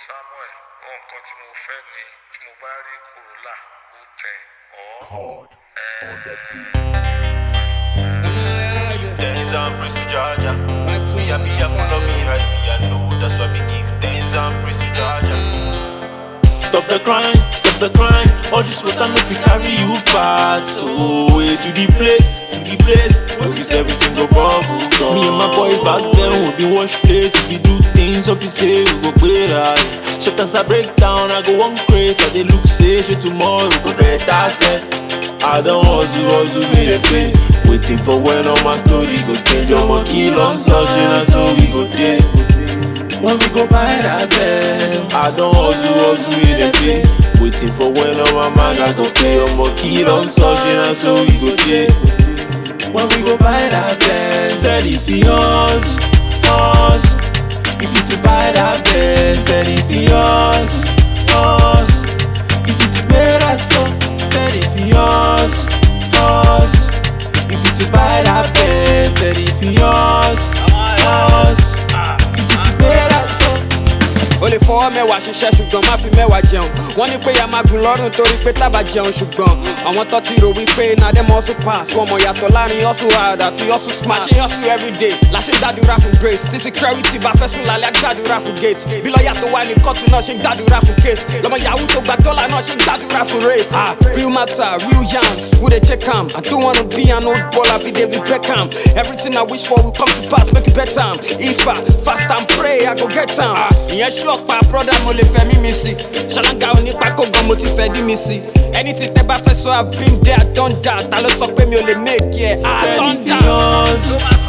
samuel ohun kan tí mo fẹ́ ni tí mo bá rí corolla ó tẹ̀ ọ́. Hard on the beat. Tens and praise to Georgia. Me a me a follow me high, me a know that's why me give tens and praise to Georgia. Stop the crime, stop the crime. All this water no fit carry you pass. So way to the place, to the place where we say everything go bubble gum. Me and my boys back then we be wash plate, we do things up. You say we go better. Sometimes I break down, I go one craze. I they look say shit tomorrow go better. Say. I don't hustle, hustle me the pay. Waiting for when all my story go change. Your monkey on surgeon, and so we go day. When we go buy that bed, I don't hustle, hustle me the pay. Waiting for when all my man I go pay. Your monkey on surgeon, and so we go day. When we go buy that bed, said if he us, us. If you to buy that bed, said if he us, us. If you to pay that song, said if he us, us. If you to buy that bed, said if he us, us. If you to pay that song. o lè fọwọ́ mẹ́wàá ṣiṣẹ́ ṣùgbọ́n má fi mẹ́wàá jẹun wọ́n ní pé ya máa gùn lọ́rùn torí pé tábà jẹun ṣùgbọ́n àwọn tó ti rò wípé na dem hustle pass wọ́n mọ̀ yàtọ̀ láàrin hustle hard àti hustle smart ṣe hustle everyday la ṣe ń gbàdúrà fún grace tí security bá fẹ́ sùn lálẹ́ àgbàdúrà fún gate bí lọ́ọ̀yà tó wà ní kóòtù náà ṣe ń gbàdúrà fún case lọ́mọ yahoo tó gba dọ́là náà ṣe ń gbàdúrà fún rate. Ah, real matter real yams we dey check am i don't wanna be an old baller be david beckham everything i wish for will come to pass make you bet am if i fast and pray i go get am. Ah, ìyẹn ṣú ọ̀pá brọ́dà mo lè fẹ́ mímí sí ṣàlàngà onípa kó gan mo ti fẹ́ dí mi sí ẹni tí tẹ bá fẹ́ sọ i've been there done that ta ló sọ pé mi ò lè make it ah Said done if he that. us,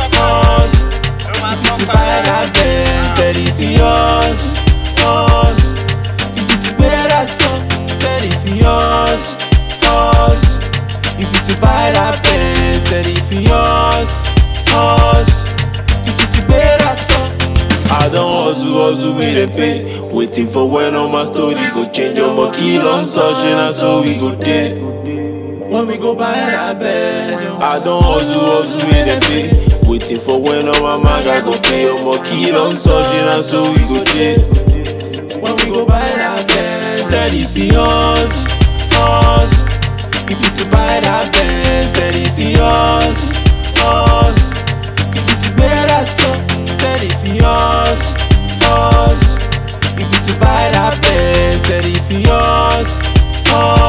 us. If you to buy that bed, said if he us, us. If you to pay that song, said if he us, us. If you to buy that bed, said if he us, us. If you to pay that song. I don't hustle, hustle me the pay. Waiting for when all my story go change. Your monkey on searching, and so we go day. When we go buy that bed, I don't hustle, hustle me the pay. Waiting for when all my man I go pay. Your monkey on searching, and so we go day. When we go buy that bed, said if he us, us. If you to buy that bed, said if he us, us. If you to pay that song, said if he us, us. If you to buy that bed, said if he us, us.